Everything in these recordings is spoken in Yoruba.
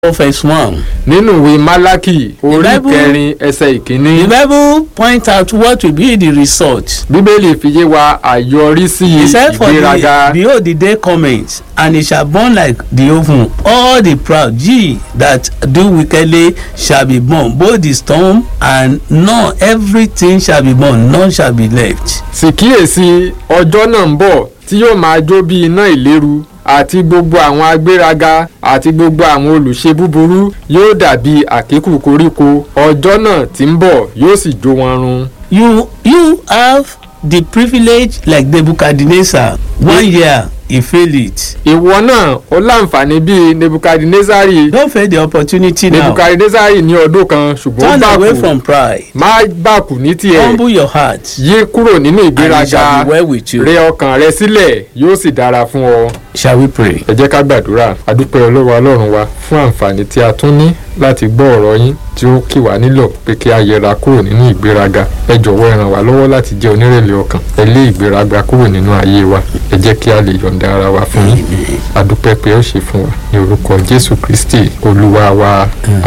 verse one. nínú ìwé málákì orí Bible- kẹrin ẹsẹ̀ ìkíní The Bible point out what will be the result. bíbélì fi yé wa àyọrísí He said for ìgbéraga the behold the day cometh and it shall burn like the oven all the proud ye that do wickedly shall be burned both the storm and none everything shall be burned none shall be left. sì kíyèsí ọjọ́ náà ń bọ̀ tí yóò máa jó bí iná ìléru àti gbogbo àwọn agbéraga àti gbogbo àwọn olùṣe búburú yóò dàbí àkékù koríko ọjọ́ náà tí ń bọ̀ yóò sì jó wọn run. you you have the privilege like Nebuchadnezzar one year he fail it. ìwọ náà ó láǹfààní bíi nebukadnezari don't fail the opportunity now nebukadnezari ní ọdún kan ṣùgbọ́n ó turn away bàkù from pride má bàkù ní tiẹ̀ humble your heart yí kúrò nínú and it ìgbéraga shall be well with you. rẹ ọkàn rẹ sílẹ̀ yóò sì dára fún ọ. shall we pray. ẹ jẹ́ ká gbàdúrà àdúpẹ́ olówó ọlọ́run wa fún àǹfààní tí a tún ní láti gbọ́ ọ̀rọ̀ yín tí ó kì wá nílò pé kí a yẹra kúrò nínú ìgbéraga ẹ jọ̀wọ́ ẹ ràn wá lọ́wọ́ láti jẹ́ onírẹ̀lẹ̀ ọkàn ẹ lé ìgbéraga kúrò nínú ayé wa ẹ jẹ́ kí a lè yọ̀ǹda ara wa fún yín àdúpẹ́ pé ó ṣe fún wa ní orúkọ jésù kristi olúwa wa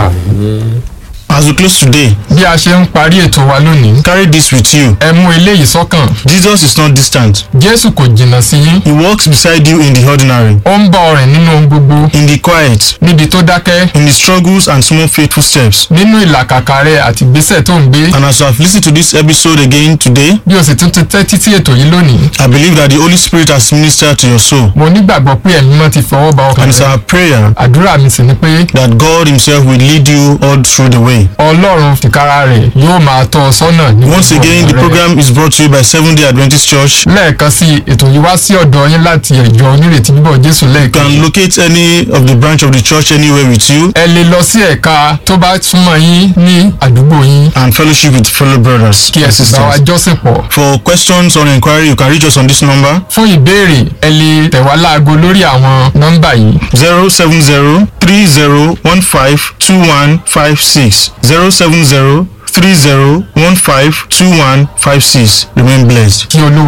àmín. As we close today, bí a ṣe ń parí ètò wa lónìí carry this with you. ẹ mú eléyìí sọ́kàn Jesus is not distant. jésù kò jìnnà sí yín He walks beside you in the ordinary, ó ń bá ọ rìn nínú ohun gbogbo in the quiet, níbi tó dákẹ́ in the struggles and small faithful steps. nínú ìlàkàkà rẹ àti ìgbésẹ̀ tó ń gbé And as you have listened to this episode again today, bí o sì tún ti tẹ́tí sí ètò yìí lónìí I believe that the Holy Spirit has ministered to your soul. mo nígbàgbọ́ pé ẹ̀mí mọ́ ti fọwọ́ ba ọkàn And it's rẹ our prayer àdúrà mi sì ni pé that God Himself will lead you all through the way. ọlọ́run tìkára rẹ̀ yóò máa tọ́ ọ sọ́nà ní Once gbogbo again, the ọ̀nà rẹ. program is brought to you by Seventh day Adventist Church. lẹ́ẹ̀kan sí i, ètò yìí wá sí ọ̀dọ̀ yín láti ìjọ onírètí bíbọ̀ jésù You lẹ́ẹ̀kan can locate any of the branch of the church anywhere with you ẹ lè lọ sí ẹ̀ka tó bá súnmọ́ yín ní àdúgbò yín and fellowship with fellow brothers kí ẹ and sì bá wa sisters. jọ́sìn pọ̀ For questions or inquiry, you can reach us on this number fún ìbéèrè ẹ lè tẹ̀ wá láago lórí àwọn nọ́mbà yìí 070 3015 2156. 070 3015 2156. Remain blessed. kí olúwa.